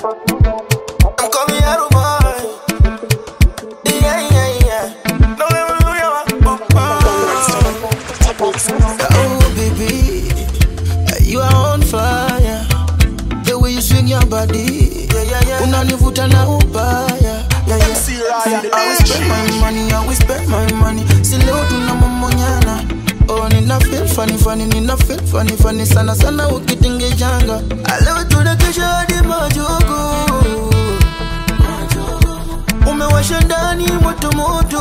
I'm coming out of mine. Yeah, yeah, yeah. No, no, no, no, Oh, baby, you are on fire. The way you swing your body, yeah, yeah, yeah. Unanivuta na ubaya. Yeah, yeah. I will spend my money, I will spend my money. Si leo tunamomonyana. Oh, nina feel funny funny, nina feel funny funny sana sana ukitingejanga. Leo tunakesha hadi majogo. Umewasha ndani moto moto.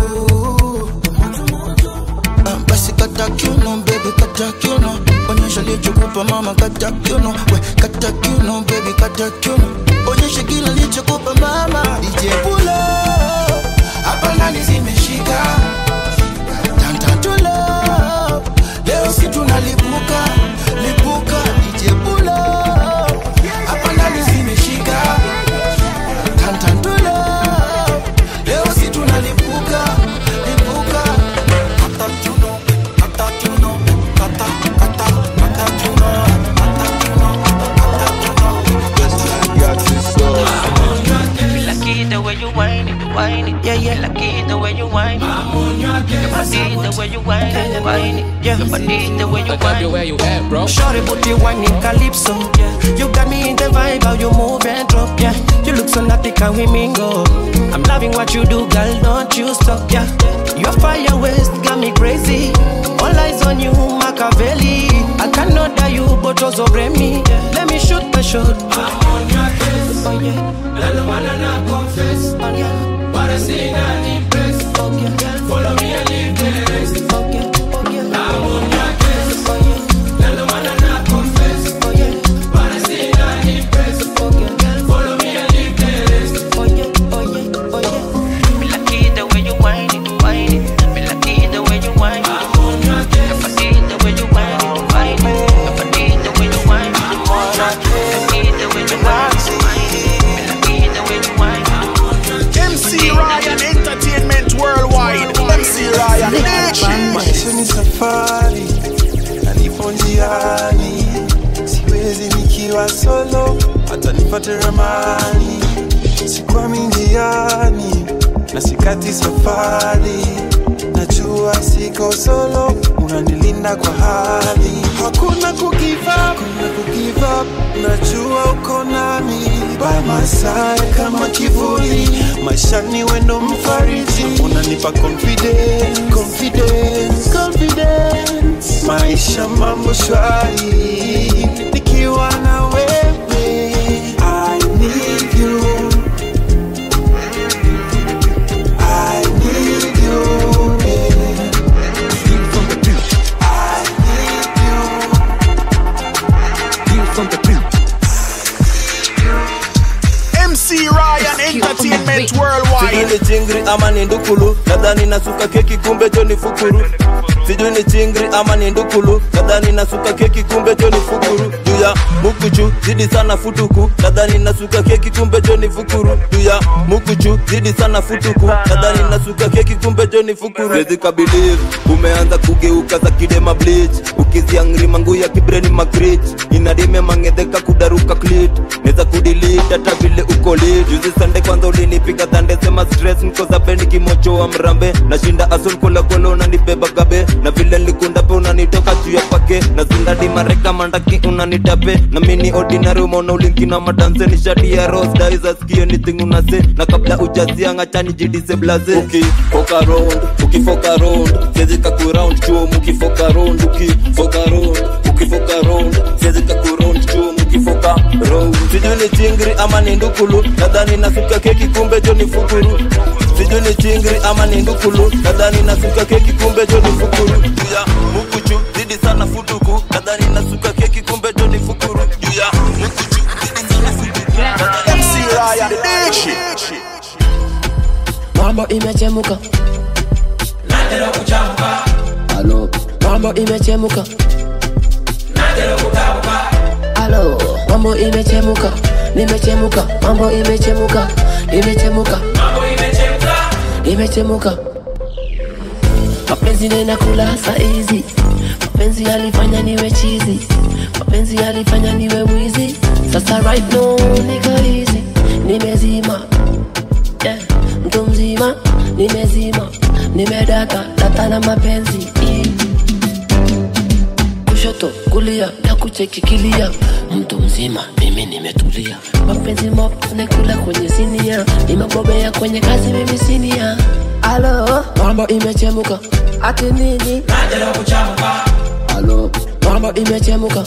Ah, Basi kata kiuno baby, kata kiuno. Onyesha lichokupa mama, kata kiuno. We kata kiuno baby, kata kiuno. Onyesha kila lichokupa mama. DJ pull up. Hapa ndani zimeshika. Tantantulo. Leo si tunalipuka, lipuka. DJ pull up. Hapa ndani zimeshika. Tantantulo. Leo si tunalipuka, lipuka. Kata kiuno, kata kiuno, kata, kata, kata kiuno, kata kiuno, Lucky the way you whine it, whine it, yeah, yeah. Lucky the way you whine it. Your body the way you whine it, whine it, yeah. Your body the way you whine it. where you at, bro? Shorty booty whining calypso, yeah. You got me in the vibe, how you move and drop, yeah. You look so naughty, can we mingle? I'm loving what you do, girl, don't you stop, yeah. Your fire waist got me crazy. All eyes on you, Machiavelli. I cannot die you, but also me. Let me shoot my shot. I'm on your case, oh yeah. None wanna not confess, oh yeah. But I see not impressed, oh yeah. Follow me and leave the rest, oh yeah, oh yeah. I'm on your case, oh yeah. None wanna not confess, oh yeah. But I see not impressed, oh yeah. Follow me and leave the rest, oh yeah, oh yeah, oh yeah. Me lucky the way you whine it, whine it. Me lucky the way you whine it. I'm on your case. If I see the way you whine it, whine it. If I see the way you whine it, I'm on your case. If I see the way you whine it, whine it. Me lucky the way you whine it, I'm on your case. MC Ryan Entertainment Worldwide. MC Ryan Maisha ni safari na nipo njiani, siwezi nikiwa solo, hata nipate ramani. Sikwami njiani na sikati safari, najua siko solo, unanilinda kwa hali. Hakuna kugive up, hakuna kugive up, najua uko nami by my side kama kivuli, maishani wendo mfariji, unanipa confidence, confidence, confidence. Maisha mambo shwari, nikiwa na wewe I need you I need you, yeah. I need you MC Ryan Entertainment sijui Worldwide. ni chingri ama ni ndukulu nadhani nasuka keki kumbe jo ni fukuru sijui ni chingri ama ni ndukulu nadhani nasuka keki kumbe jo ni fukuru juu ya mukuchu zidi sana futuku nadhani nasuka keki kumbe jo ni fukuru juu ya mukuchu zidi sana futuku nadhani nasuka keki kumbe jo ni fukuru Siwezi kabiliv umeanza kugeuka za kidema bleach ukiziangri mangu ya kibreni makrich inadime mangedheka kudaruka klit neza kudilit hata vile uko lit juzi sande kwanza ulinipiga dhande sema stress niko za bendi kimochoa mrambe nashinda asul kola kola unanibeba gabe na vile likunda pe unanitoka juu ya pake na zindadi mareka mandaki unanitape na mini ordinary umeona ulinki na madanse ni shati ya ros daiza skio anything unase na kabla ujazianga chani jidise blaze ukifoka round ukifoka round sezi kakuround chuo mukifoka round ukifoka round ukifoka round sezi kakuround chuo mukifoka round sijui ni chingri ama ni ndukulu nadhani nasuka keki kumbe jo ni fukuru sijui ni chingri ama ni ndukulu nadhani nasuka keki kumbe jo ni fukuru juu ya mukuchu zidi sana futuku nadhani nasuka keki kumbe jo ni fukuru juu ya mukuchu zidi sana futuku nadhani MC Ryan Dishi. mambo imechemuka Halo. mambo imechemuka Halo. mambo imechemuka nimechemuka mambo imechemuka imechemuka imechemuka mapenzi nena kula saizi mapenzi yalifanya niwe chizi mapenzi yalifanya niwe mwizi sasa right now niko hivi nimezima nimedata data na mapenzi kushoto kulia na kuchekikilia mtu mzima mimi nimetulia mapenzi mop nakula kwenye sinia nimebobea kwenye kazi mimi sinia alo mambo imechemuka ati nini alo mambo imechemuka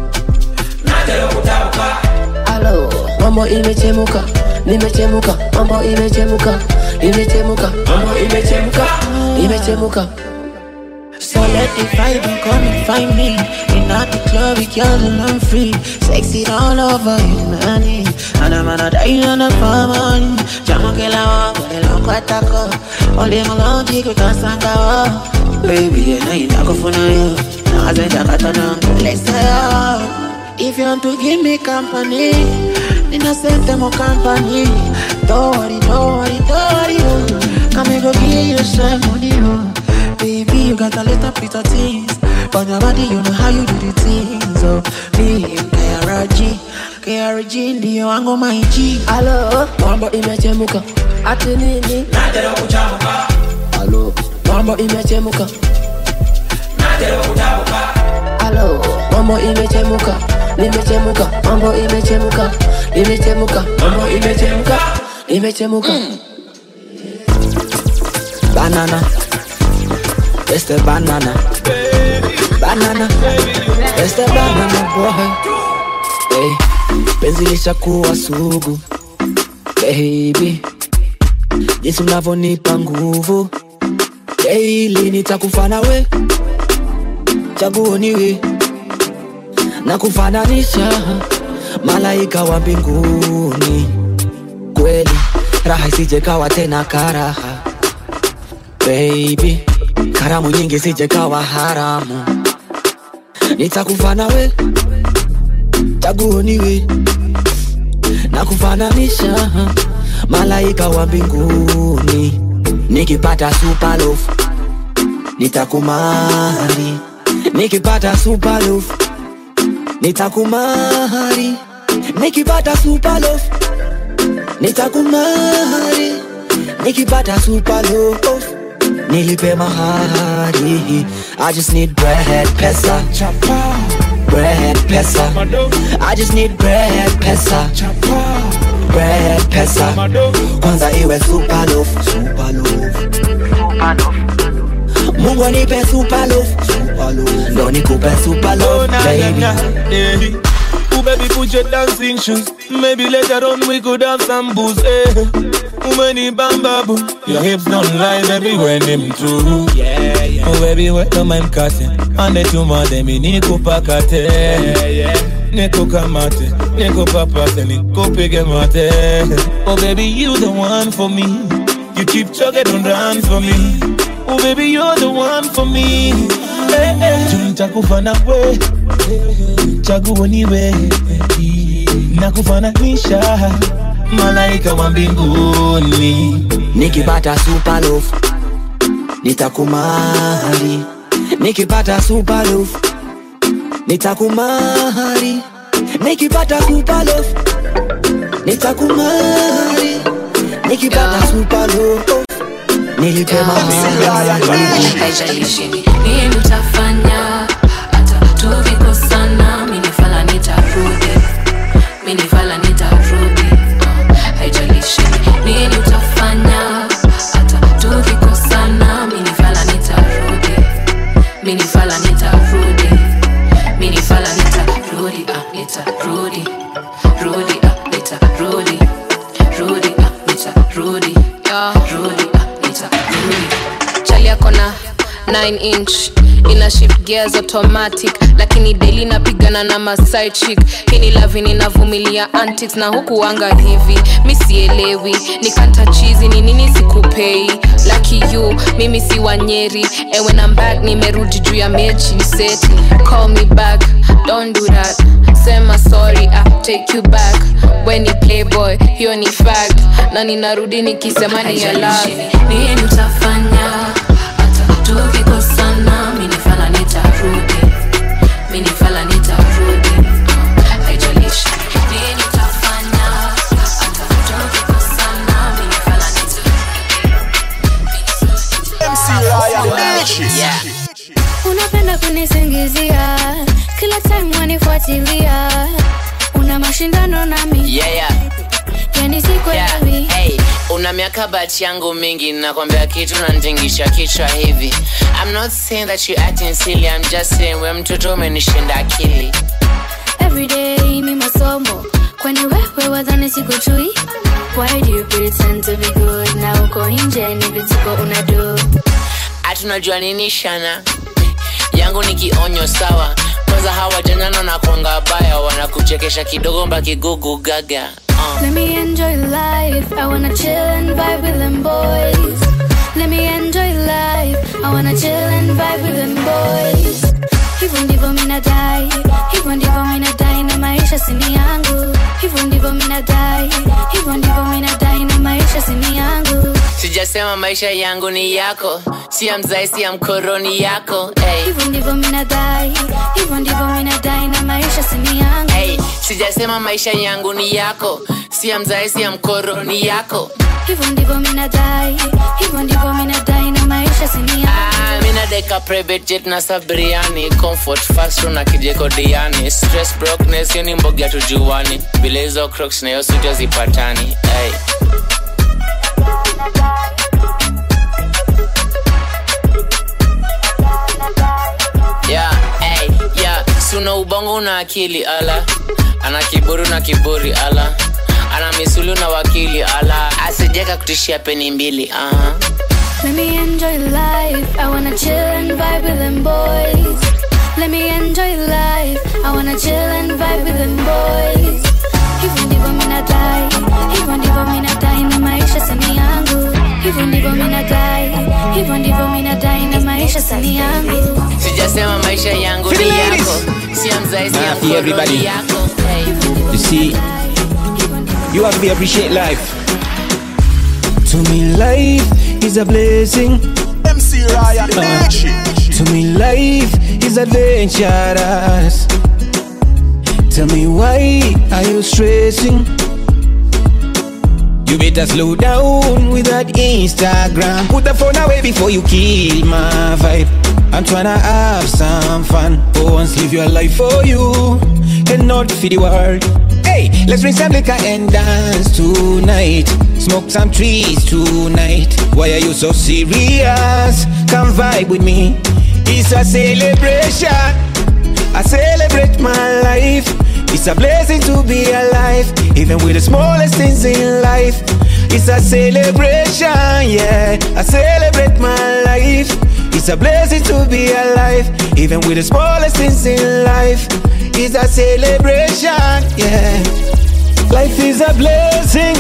alo mambo imechemuka nimechemuka mambo imechemuka imechemuka mambo imechemuka imechemuka So let the vibe come and find me In at the club, we girl and I'm free Sexy all over you, And I'm gonna die on the farm Chama que la wangu, le longo atako Ole malonji kukasanga wa Baby, na inakufuna yo Na azenja katana Let's go If you want to give me company Nina sente mo company Don't worry, don't worry, don't worry oh. Come and go give you some money oh. Baby, you got a little bit of things On your body, you know how you do the things Oh, me, KRG KRG ndiyo wangu my G alo mambo imechemuka ati nini alo mambo imechemuka alo mambo imechemuka nimechemuka mambo imechemuka imechemuka mambo imechemuka imechemuka Banana It's the banana Banana It's the banana boy hey, Penzi lishakuwa sugu Baby Jinsi unavyonipa nguvu Daily nitakufana we Chaguo ni we Na kufananisha Malaika wa mbinguni Kweli Raha isije kawa tena karaha baby karamu nyingi sije kawa haramu nitakufana we chaguo ni we na kufananisha malaika wa mbinguni nikipata super love nitakumari nikipata super love nitakumari nikipata super love nitakumari nikipata super love nilipe mahari I just need bread pesa bread pesa I just need bread pesa bread pesa kwanza iwe super love super love Mungu anipe super love super love ndo nikupe super love baby yeah. Ooh, baby, put your dancing shoes. Maybe later on we could have some booze. Eh. Umeni bamba boo. Your hips don't lie, baby, when them true. Yeah, yeah. Oh, baby, wet on my mkate. Ande tuma demi niko pakate. Yeah, yeah. Niko kamate, niko papate, niko pige mate. Oh, baby, you the one for me. You keep chugging and run for me. Oh, baby, you're the one for me. Hey, hey. Tunitakufa na we chaguo ni we na kufananisha malaika wa mbinguni nikipata super love nitakumari nikipata super love nitakumari nikipata super love nitakumari nikipata super love nilipe mahari haijalishi nini utafanya hata tukikosana minifala nitarudi minifala nitarudi uh, haijalishi nini utafanya hata tukikosana minifala nitarudi minifala nitarudi minifala nitarudi ah, nitarudi rudi ah, nitarudi rudi ah, nitarudi rudi ah, nitarudi chali yako na 9 inch ina shift gears automatic lakini daily napigana na maside chick hii ni lavi ninavumilia antics na huku anga hivi mi sielewi nikanta chizi ni nini sikupei lucky you mimi si wanyeri ewe na back nimerudi juu ya mechi seti call me back don't do that sema sorry I take you back weni playboy hiyo ni fact na ninarudi nikisema ni ya love nini utafanya hata tukikosana minifala nitarudi minifala nitarudi uh, haijalishi nini utafanya hata tukikosana minifala nitarudi unanifuatilia una mashindano nami yeah, yeah. yani sikwelewi Yeah, hey, una miaka bati yangu mingi nakwambia kitu nantingisha kichwa hivi I'm not saying that you acting silly I'm just saying we mtoto umenishinda akili everyday ni masomo kwani wewe wadhani sikujui why do you pretend to be good na uko nje ni vituko unadu hatunajua nini shana yangu ni kionyo sawa kwanza hawa janana na kwanga baya wanakuchekesha kidogo mbakigugu gaga uh. Let me enjoy life. I wanna chill and vibe with them boys. Let me enjoy life. I wanna chill and vibe with them boys. Hivyo ndivyo minadai, hivyo ndivyo minadai na maisha sini yangu. Hivyo ndivyo minadai, hivyo ndivyo minadai na maisha sini yangu. sijasema maisha yangu ni yako si ya mzai si ya mkoroni yako hey. Hivyo ndivyo minadai, hivyo ndivyo minadai na maisha sini yangu. Hey, sijasema maisha yangu ni yako si ya mzai si ya mkoroni yako Hivyo ndivyo minadai, hivyo ndivyo minadai na maisha sini yangu. Ah, mina deka private jet na sabriani comfort fast na kijeko diani stress brokenness hiyo ni mboga tujuani bila hizo crocs na hiyo suti hazipatani hey. yeah, hey, yeah. suna ubongo na akili ala ana kiburi na kiburi ala ana misuli na wakili ala asijeka kutishia peni mbili uh-huh. Let me enjoy life. I wanna chill and vibe with them boys. Let me enjoy life. I wanna chill and vibe with them boys. Hivyo ndivyo minadai, hivyo ndivyo minadai na maisha sani yangu. Hivyo ndivyo minadai, hivyo ndivyo minadai na maisha sani yangu. sijasema maisha yangu For the ni ladies. yako si ya mzai si ya Ah, for everybody. mkoroni yako hey. You see, you have to appreciate life. To me, life is a blessing. MC Ryan, Uh, DJ. to me, life is adventurous. Tell me why are you stressing? You better slow down with that Instagram. Put the phone away before you kill my vibe. I'm tryna have some fun. For once, live your life for you and not for the world. Hey, let's drink some liquor and dance tonight. Smoke some trees tonight. Why are you so serious? Come vibe with me. It's a celebration. I celebrate my life. It's a blessing to be alive, even with the smallest things in life. It's a celebration, yeah. I celebrate my life. It's a blessing to be alive, even with the smallest things in life. It's a celebration, yeah. Life is a blessing,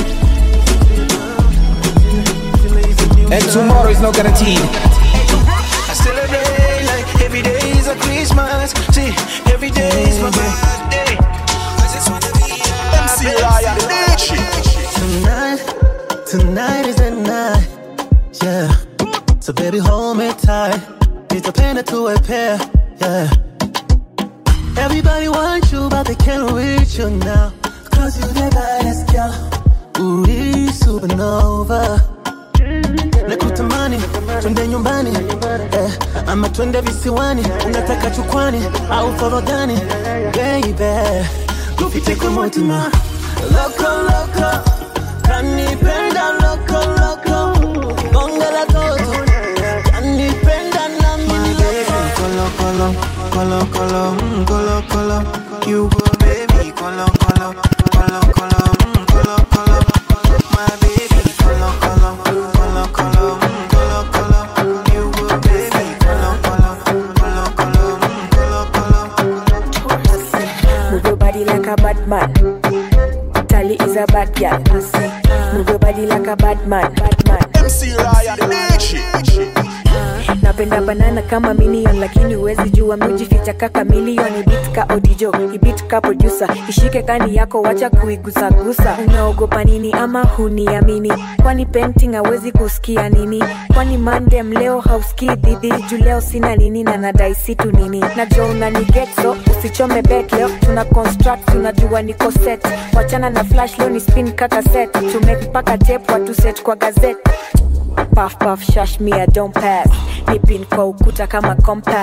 and tomorrow is not guaranteed. I celebrate like every day is a Christmas. See, every day is my birthday. I just wanna be MC Ryan, DJ. Tonight, tonight is the night. Yeah. So baby, hold me tight. Need a pen to a pair. Yeah. Everybody wants you, but they can't reach you now. Cause you the baddest girl. Uri supernova. Nakutamani, twende nyumbani eh, ama twende visiwani, unataka chukwani au forodhani baby, tupite kwa mutima loko loko, kanipenda loko loko, bonge la toto, kanipenda nami Colo, colo, colo, colo, mm, colo, colo. You go, baby, colo, colo, colo, colo, mm, colo, colo. My baby, colo, colo, colo, colo, mm, colo, colo. You go, baby, colo, colo, colo, colo, mm, colo, colo. Move your body like a bad man. Tali is a bad girl. Move your body like a bad man. Bad man. MC Ryan, DJ. napenda banana kama minion lakini huwezi jua miujificha kaka milioni bit ka odijo ibit ka producer ishike kani yako wacha kuigusagusa unaogopa nini ama huniamini kwani painting hawezi kusikia nini kwani mandem leo hausikii dhidi juu leo sina nini na nadai situ nini najua unaniget so usichome bet leo tuna construct tunajua niko set wachana na flash leo ni spin kaka set tumake mpaka tape watu set kwa gazette Puff puff shash me I don't pass Nipin kwa ukuta kama compass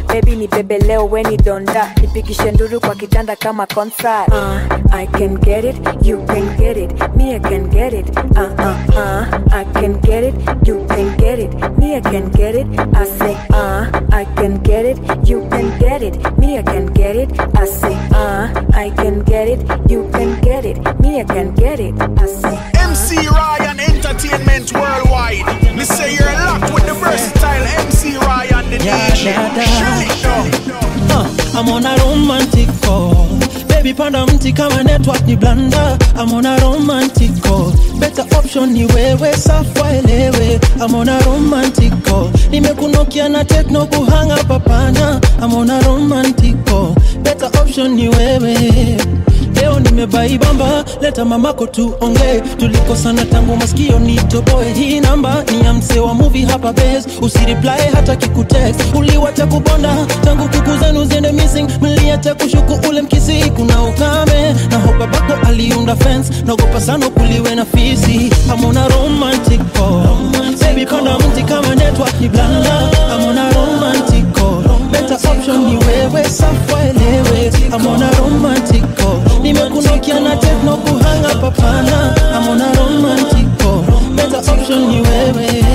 bebi ni bebe leo weni donda nipigishe nduru kwa kitanda kama concert uh, I can get it, you can get it, me I can get it uh, uh, uh, I can get it, you can get it, me I can get it I say uh, I can get it, you can get it, me I can get it I say uh, I can get it, you can get it, me I can get it I say MC Ryan Entertainment Worldwide. Me say you're locked with the versatile MC Ryan, the Yeah, DJ. yeah, yeah. Shut it down. Uh, I'm on a romantic call. Baby panda mti kama network ni blanda. I'm on a romantic call. Better option ni wewe safa elewe. I'm on a romantic call. Nimekunokia na techno kuhanga papana. I'm on a romantic call. Better option ni wewe. Leo nimebaibamba, leta mamako tuongee. Tulikosana tangu masikio nitoboe. Hii namba ni ya msee wa movie hapa base. Usireply hata kikutext. Uliwacha kubonda tangu kuku zenu ziende missing. Mliacha kushuku ule mkisi, kuna ukame na hopa bako aliunda fence. Naogopa sana kuliwe na fisi. I'm on a romantic call. Baby panda mti kama network ni blanda. I'm on a romantic call. Better option ni wewe safa elewe. I'm on a romantic call. Nimekunokia na techno kuhanga papana. I'm on a romantic call. Better option ni wewe.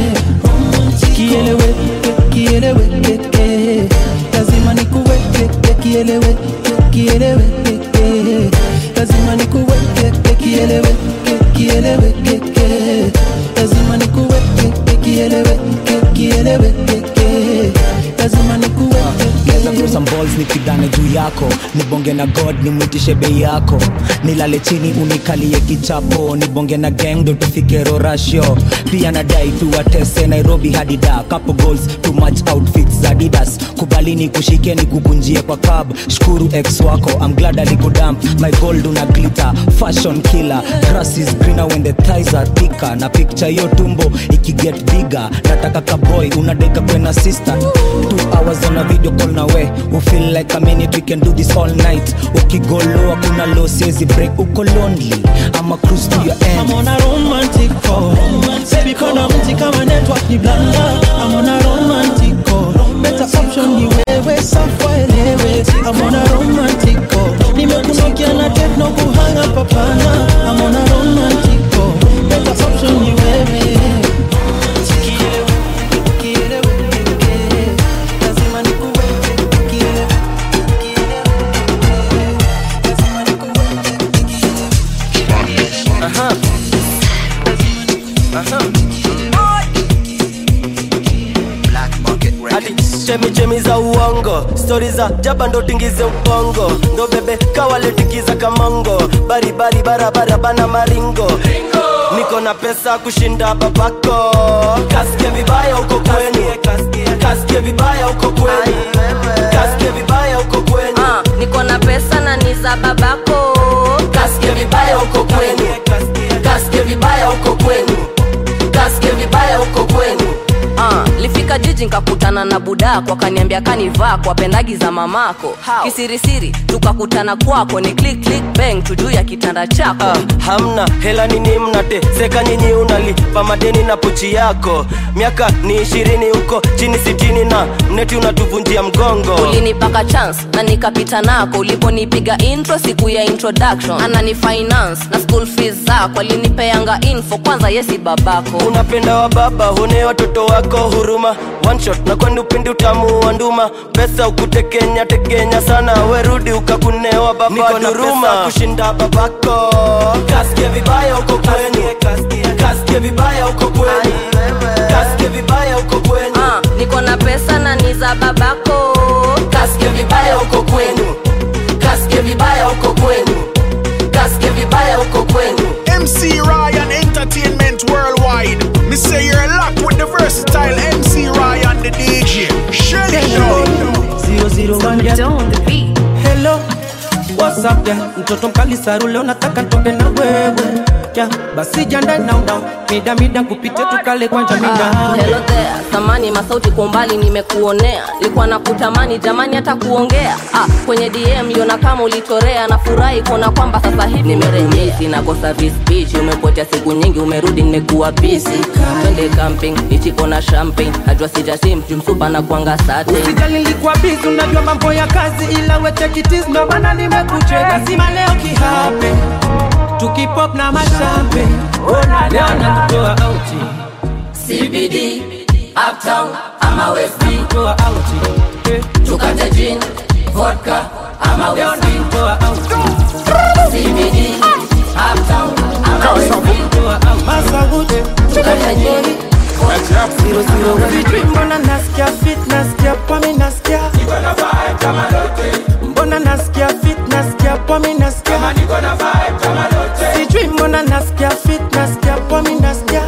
Kielewe, kielewe, eh. lazima nikuweke kielewe, kielewe, eh. lazima nikuweke kielewe, kielewe, eh. lazima nikuweke kielewe, kielewe, eh. lazima nikuweke Geza throw some balls nipigane juu yako nibonge na god nimwitishe bei yako nilale chini unikalie kichapo nibonge na gang ndo tufike rorasho pia nadai tuwatese nairobi hadi da couple goals too much outfits za adidas kubali ni kushike ni kukunjie kwa cab shukuru ex wako I'm glad alikudamp my gold una glitter fashion killer grass is greener when the thighs are thicker na picture yo tumbo ikiget bigger nataka kaboy unadeka kwena sister two hours on a video call na we we feel like a minute we can do this all night ukigoloa kuna low siezi break uko lonely ama cruise to your end I'm on a romantic call. Baby kona mti kama network ni blanda. I'm on a romantic call. Better option ni wewe safa elewe. I'm on a romantic call. Nimekunokia na techno kuhanga papana. I'm on a romantic call. Better option ni wewe. Kielewe, kielewe, eh. Lazima nikuweke, kielewe, kielewe, lazima Aha. Aha. Ati chemichemi za uongo stori za jaba ndo tingize ubongo ndo bebe kawaletikiza kamongo baribari barabara bana maringo niko na pesa kushinda babako kasikie vibaya uko kwenu kasikie vibaya uko kwenu kasikie vibaya uko kwenu Ah, niko na pesa na ni za babako kasikie vibaya uko kwenu kasikie vibaya uko kwenu kasikie vibaya uko kwenu Ah, lifika jiji nkakutana na budako akaniambia kanivaa kwa pendagi za mamako kisirisiri tukakutana kwako ni click click bang tujuu ya kitanda chako Ah, hamna hela nini mnateseka nyinyi unalipa madeni na pochi yako miaka ni ishirini huko chini sitini na mneti unatuvunjia mgongo ulinipaka chance na nikapita nako uliponipiga intro siku ya introduction anani finance na school fees zako alinipeanga info kwanza yesi babako unapenda wa baba hune watoto wako huruma one shot na kwani upindi utamu wa nduma pesa ukutekenya tekenya sana werudi ukakunewa baba niko na duruma kushinda babako kasikie vibaya uko kwenu kasikie vibaya uko kwenu kasikie vibaya uko kwenu Ah, niko na pesa na ni za babako kasikie vibaya uko kwenu kasikie vibaya uko kwenu kasikie vibaya uko kwenu MC Ryan Entertainment Worldwide. Me say you're locked with the versatile MC Ryan, the DJ. Shut it down. Zero zero one yeah. Hello, what's up there? Mtoto mkali saru leo nataka ntoke na wewe yeah. basi janda now now mida mida kupite tukale kwanja Ah, mida hello there samani masauti kwa umbali nimekuonea likuwa na kutamani jamani hata kuongea ah, kwenye dm yona kama ulitorea nafurahi kuona kwamba sasa hivi nimerejea sinakosa vispeech umepotea siku nyingi umerudi nimekuwa busy twende camping ichiko na champagne najua sijasim jumsupa na kuanga sate usijali nilikuwa busy unajua mambo ya kazi ila wetekitis ndo maana nimekucheka lazima leo kihape tukipop na mashampe ona leo natutoa auti CBD, Uptown ama West B. toa auti Tukate gin, vodka ama leo West B. natutoa auti CBD, Uptown ama West B. Masagude Tukate gin, Zero zero Sijui mbona nasikia fit nasikia pomi nasikia Mbona nasikia fit nasikia pomi nasikia Sijui mbona nasikia fit nasikia pomi nasikia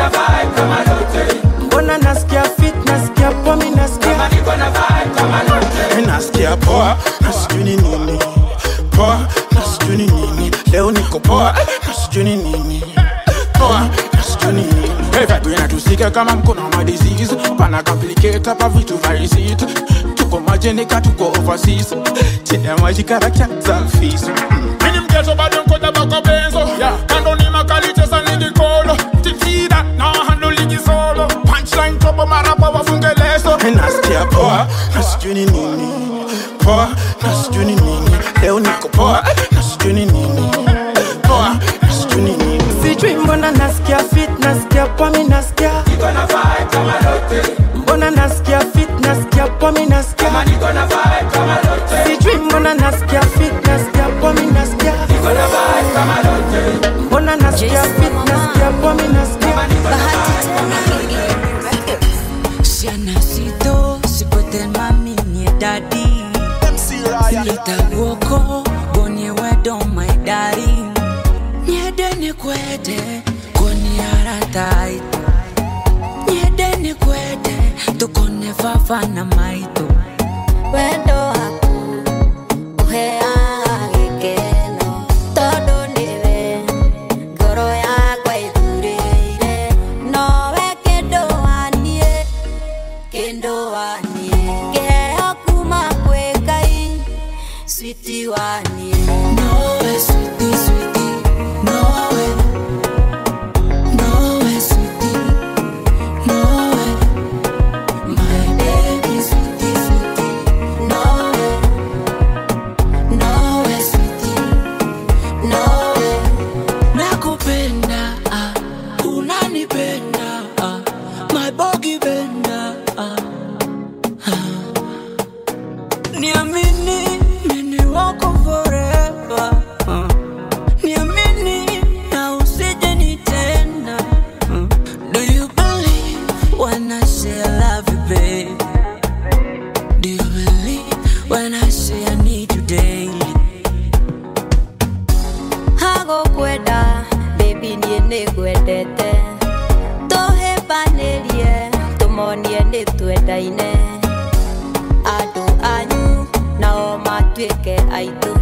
Mbona nasikia fit nasikia pomi nasikia nasikia poa na sijui ni nini poa na sijui ni nini leo niko poa na sijui ni nini poa na sijui ni nini Hey, vibe inatusika kama mkono wa disease pana complicate hapa vitu vaisit tuko majenika tuko overseas chini ya maji karakta selfies Mini mgeto bado nkoda bako benzo Kando ni makali chesa nigi kolo Tikida na handle ligi solo Punchline topo marapa wafunge leso nasikia poa na sijui ni nini poa na sijui ni nini leo niko poa na sijui ni nini poa na sijui ni nini Sijui mbona nasikia fit nasikia pomi nasikia Mbona nasikia fit nasikia pomi nasikia Sijui mbona nasikia fit nasikia pomi nasikia Mbona nasikia fit nasikia pomi nasikia Sianasito, sipotel mami nye daddy Nitawoko, bonye wedo my daddy Nyede ni kwete, koni aratait Nyede ni kwete, tukone fafa na maito wendo waku ũheaga gĩkeno tondũ nĩwe ngoro yakwa ĩthurĩire nowe kĩndũ waniĩ kĩndũ waniĩ kĩheo kuma kwĩ ngai switi waniĩ Nowe switi switi, nowe Nowe switi, nowe My baby switi switi, nowe Nowe switi, nowe Nakupenda, ah, unanipenda ah, My bogi benda ah, ah. Niamini, mimi wako forever uh. Niamini na usije nitenda uh. Do you believe when I say I love you, babe? Do you believe when I say I need you daily? hagũkwenda baby niĩ nĩngwendete tũhĩmbanĩrie tũmonie nĩ twendaine andũ anyu nao matuĩke aitũ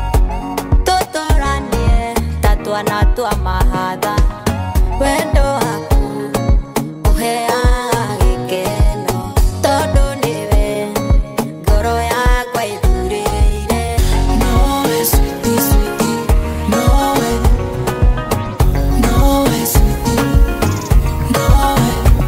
tũtũranie ta twana twa mahatha wendo waku ũheaga gĩkeno tondũ nĩwe ngoro yakwa ĩthurĩire Nowe sweetie, sweetie, nowe Nowe sweetie, nowe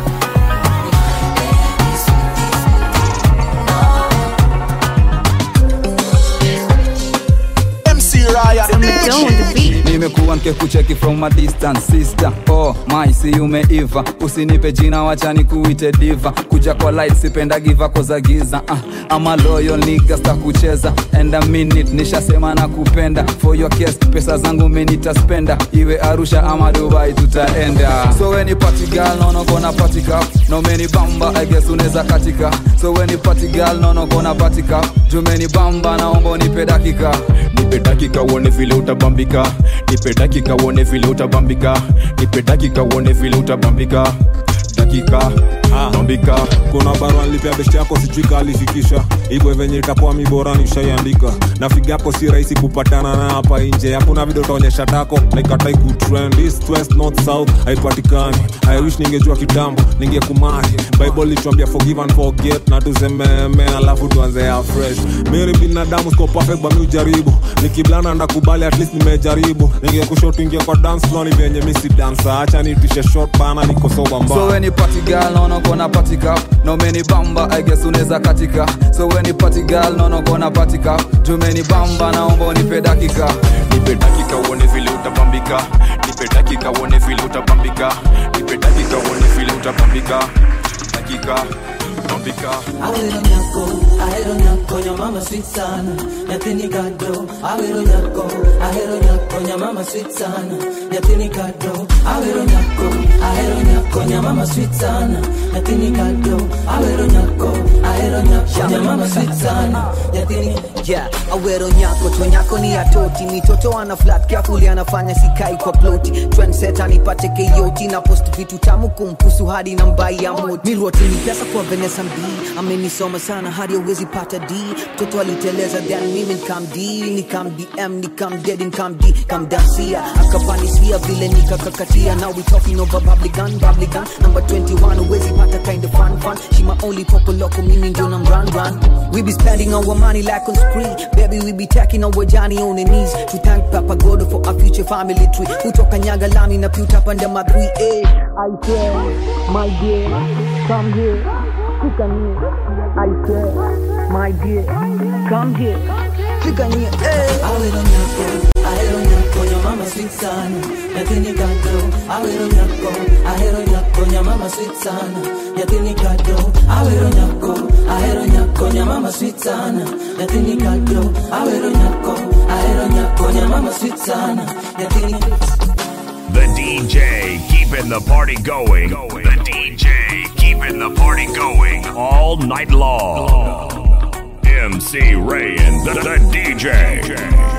MC Ryan, the DJ. nimekuwa nkekucheki from a distance sister oh my si umeiva usinipe jina wacha nikuite diva kuja kwa light sipenda giva koza giza uh, ama loyal nigga sta kucheza and a minute nishasema na kupenda for your case pesa zangu menitaspenda iwe arusha ama dubai tutaenda so weni party girl nono kona party cup no meni bamba i guess unaweza katika so weni party girl nono kona party cup jumeni bamba naomba nipe dakika nipe dakika uone vile utabambika nipe dakika uone vile utabambika nipe dakika uone vile utabambika dakika bambika kuna barua nilipea besti yako sijui kalifikisha igwe venye itakuwa mibora nishaiandika na figa yako si rahisi kupatana na hapa nje hakuna video utaonyesha tako naikatai kutrend east west north south haipatikani i wish ningejua kitambo ningekumari bible lituambia forgive and forget na tuzememe alafu tuanze afresh miri binadamu siko perfect bami ujaribu nikiblana ndakubali at least nimejaribu ningekushotu ingia kwa dance floor ni venye misi dansa acha nitishe short bana niko soba mbaya so weni party girl naona kona party cup na umeni bamba i guess unaweza katika so weni party girl naona kona party cup jumeni bamba naomba unipe dakika nipe dakika uone vile utapambika nipe dakika uone vile utapambika nipe dakika uone vile utapambika dakika pambika Awero nyako, ahero nyako, nya mama sweet sana, nyathini kado. Awero nyako, ahero nyako, nya mama sweet sana, nyathini kado. Awero nyako, ahero nyako, nya mama sweet sana, nyathini kado. Awero nyako, ahero nyako, nya mama sweet sana, nyathini yeah awero nyako to nyako ni atoti mitoto ana flat carefully anafanya sikai kwa ploti trendsetter nipate keyoti na post vitu tamu kumpusu hadi na mbai ya moti miroti ni pesa kwa Vanessa mb amenisoma sana hadi awezi pata d mtoto aliteleza then mimi nikam d nikam dm nikam dead nikam d kam dasia akapandisia vile nikakakatia now we talking over bubblegum bubblegum number 21 awezi pata kind of fun fun she my only popo loco mimi ndio nam run run we be spending our money like on spree baby we be taking our journey on the knees to thank papa god for our future family tree kutoka nyaga lami na puta panda ma 3 a i say my dear come here fika nie i say my dear come here fika nie eh Awero nyako, ahero nyako, nya mama sweet sana, nyathini kado. Awero nyako, ahero nyako, nya mama sweet sana, nyathini kado. Awero nyako, ahero nyako, nya mama sweet sana, nyathini kado. Awero nyako, ahero nyako, nya mama sweet sana, nyathini The DJ keeping the party going. The DJ keeping the party going all night long. MC Ray and the, the DJ.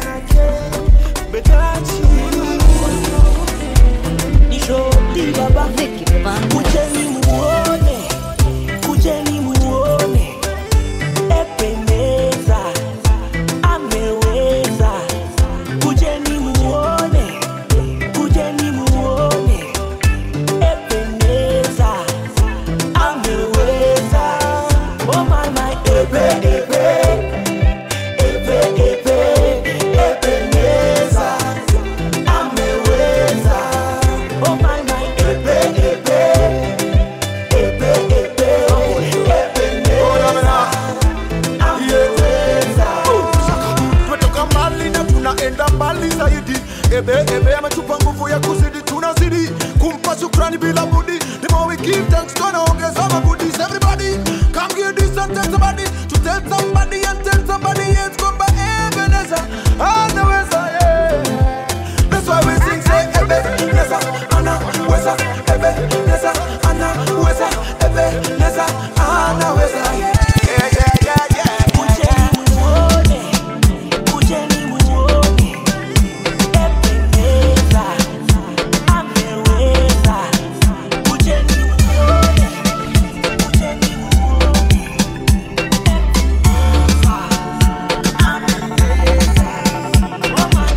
Kujeni muone, kujeni muone, ependeza, ameweza. Kujeni muone, kujeni muone, ependeza, ameweza. Oh my my, epe epe, epe epe, ependeza, ameweza. Oh my my, epe epe, epe epe, ependeza, ameweza. tumetoka mbali na tunaenda mbali zaidi ebe ebe ametupa nguvu ya kuzidi tunazidi kumpa shukrani bila budi the more we give thanks tunaongeza magudis everybody come give this and tell somebody to tell somebody and tell somebody yes kwamba ebeneza anaweza yeah. that's why we sing say ebeneza anaweza ebeneza anaweza ebeneza anaweza yeah. Yeah, yeah, yeah, yeah. Kujeni muone, kujeni muone, ependeza, ameweza. Kujeni muone, kujeni muone, ependeza, ameweza. Oh my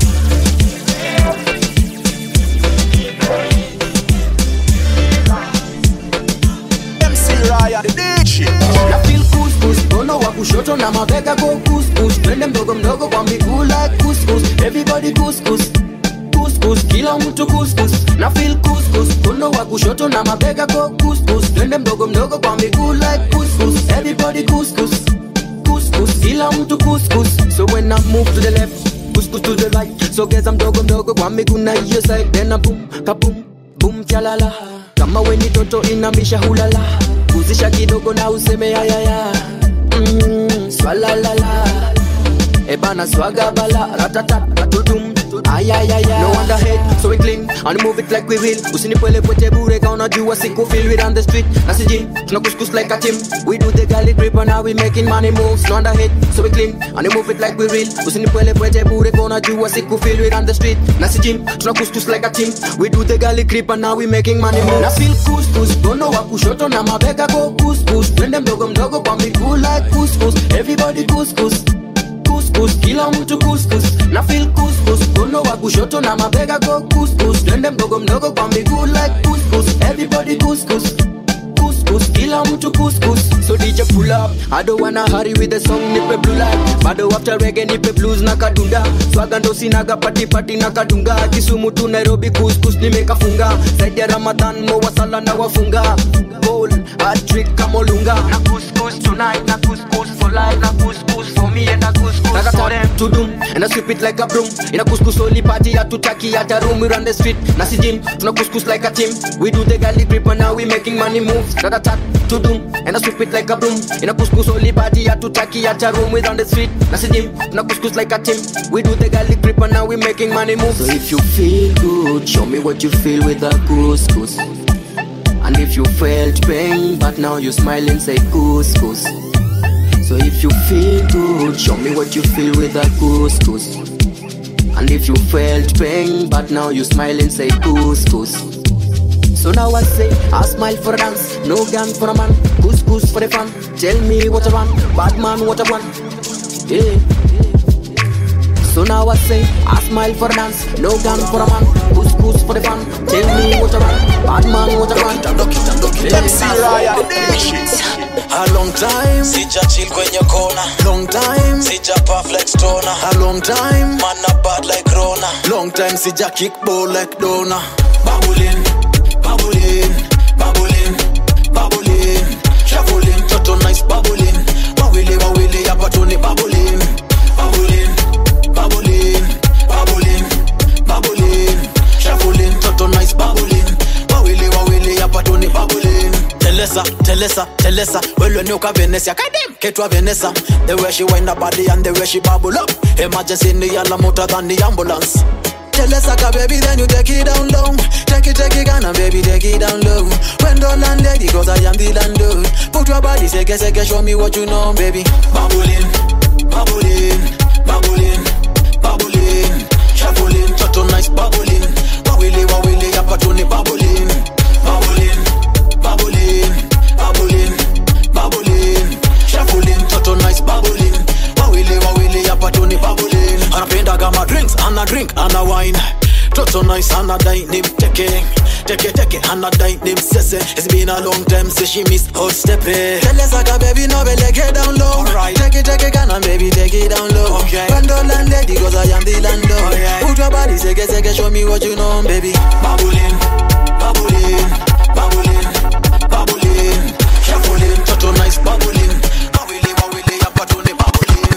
MC Ryan, the DJ. na feel couscous mkono wa kushoto na mabega go couscous twende mdogo mdogo kwa miguu like couscous everybody couscous couscous kila mtu couscous na feel couscous mkono wa kushoto na mabega go couscous twende mdogo mdogo kwa miguu like couscous everybody couscous couscous kila mtu couscous so when I move to the left couscous to the right sogeza mdogo mdogo kwa miguu na hiyo side then I boom kabum boom chalala kama weni toto inamisha hulala kuzisha kidogo na useme yayaya mm, swalalala ebana swaga bala ratata ratutum ayayaya no wonder head so we clean and move it like we will usinipwele pwete bure ka unajua siku feel we on the street na si gym tuna kuskus like a team we do the galley grip and now we making money moves no underhit so we clean and move it like we real usinipwele pwete bure ka unajua siku feel we on the street na si gym tuna kuskus like a team we do the galley grip and now we making money moves na feel kuskus dono wa kushoto na mabega go kuskus twende mdogo mdogo kwa miguu like kuskus everybody kuskus kuskus kila mtu kuskus na feel kuskus kono wa kushoto na mabega go kuskus twende mdogo mdogo kwa miguu like kuskus everybody kuskus kuskus kila mtu kuskus so DJ pull up I don't wanna hurry with the song nipe blue light bado after reggae nipe blues na kadunda swaga ndo sinaga pati pati na kadunga Kisumu tu Nairobi kuskus nimekafunga zaidi ya Ramadhan mo wasala na wafunga bowl a trick kama Olunga na kuskus tonight na kuskus for life na kuskus for me and na kuskus Like for them to doom and I sweep it like a broom in a kuskus only party hatutaki hata room we run the street na si gym tuna kuskus like a team we do the galley grip and now we making money moves Like a tat to doom and I sweep it like a broom in a kuskus only party hatutaki hata room we run the street na si gym tuna kuskus like a team we do the galley grip and now we making money moves so if you feel good show me what you feel with a couscous and if you felt pain but now you smile and say couscous so if you feel good show me what you feel with a couscous and if you felt pain but now you smile and say couscous so now I say, I smile for a dance, no gun for a man, couscous for the fun. Tell me what I want, bad man what I want. Yeah. So now I say, I smile for a dance, no gun for a man, couscous for the fun. Tell me what I want, bad man what I want. MC Ryan A long time Sija chill kwenye kona Long time Sija puff like stoner A long time Man a bad like Rona Long time sija kick ball like Dona Babulin Babulin Babulin Babulin Shuffling Toto nice babulin Wawili wawili hapa tu ni babulin Babulin Babulin Babulin Babulin Shuffling Toto nice babulin Wawili wawili hapa tu ni babulin Telesa, Telesa, Telesa Well when you ka Venecia Kadem, ketwa Venesa The way she wind her body and the way she bubble up Emergency in the yalla motor than the ambulance Telesa ka baby then you take it down low Take it, take it Ghana baby take it down low When don't land lady cause I am the landlord Put your body seke seke show me what you know baby Babbling, babbling, babbling, babbling Shuffling, toto nice babbling Wawili wawili hapa tu ni babbling Babbling, babbling, babbling, babbling Shuffling, toto nice babbling Wawili wawili hapa tu ni babbling Anapenda kama drinks, ana drink, ana wine Toto nice, ana dine ni mteke Teke teke, ana dine ni msese It's been a long time since she miss hot steppe Telesa ka baby no be get down low Take it, take it, can baby take it down low okay. When don't land lady cause I am the landlord okay. Put your body, seke seke, show me what you know baby Babbling, babbling, babbling, babbling Shuffling, toto nice babbling Wawili wawili hapa tu ni babbling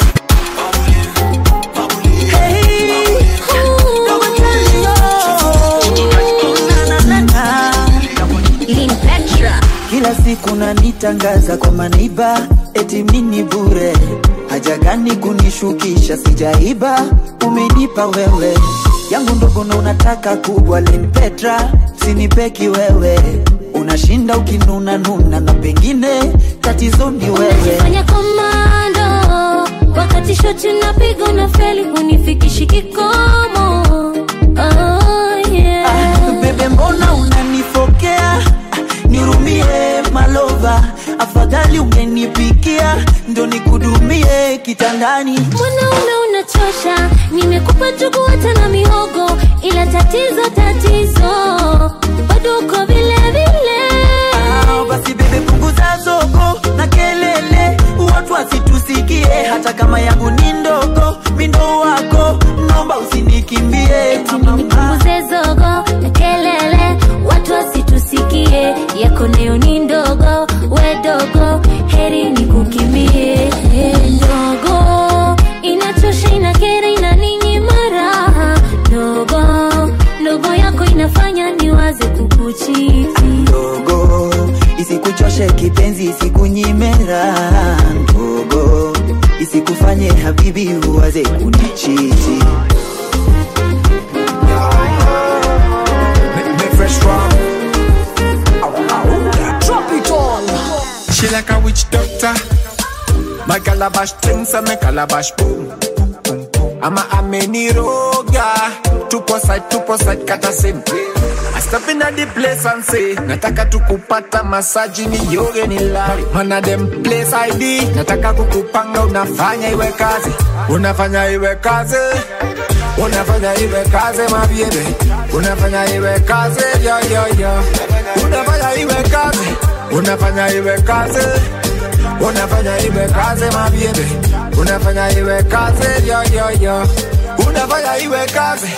kila siku nanitangaza kwa maneiba eti mini bure haja gani kunishukisha sijaiba umenipa wewe yangu ndogo na unataka kubwa len petra sinipeki wewe unashinda ukinuna nuna na pengine tatizo ni wewe fanya komando wakati shoti napiga na feli hunifikishi kikomo oh, yeah. bebe mbona unanifokea nirumie malova afadhali ungenipikia ndo nikudumie kitandani mwanaume unachosha nimekupa jugu hata na mihogo ila tatizo tatizo bado uko vile vile Ah, basi bebe punguza zogo na kelele watu wasitusikie hata kama yangu ni ndogo mindo wako naomba usinikimbie nipunguze zogo na kelele watu wasitusikie yako nayo ni ndogo we dogo heri ni kukimbie ndogo inachosha inakera inaninyima raha ndogo ndogo yako inafanya niwaze kukuchiti ndogo isikuchoshe kipenzi isikunyime raha ndogo isikufanye habibi uwaze kunichiti My calabash things and my calabash boom. Ama ameniroga tupo side tupo side kata same I step in at the place and say nataka tukupata masaji ni yoge ni lari mana dem place ID nataka kukupanga unafanya iwe kazi unafanya iwe kazi unafanya iwe kazi mabiebe unafanya iwe kazi yo yo yo unafanya iwe kazi unafanya iwe kazi unafanya iwe kazi mabiebe unafanya iwe kazi yo yo yo unafanya iwe kazi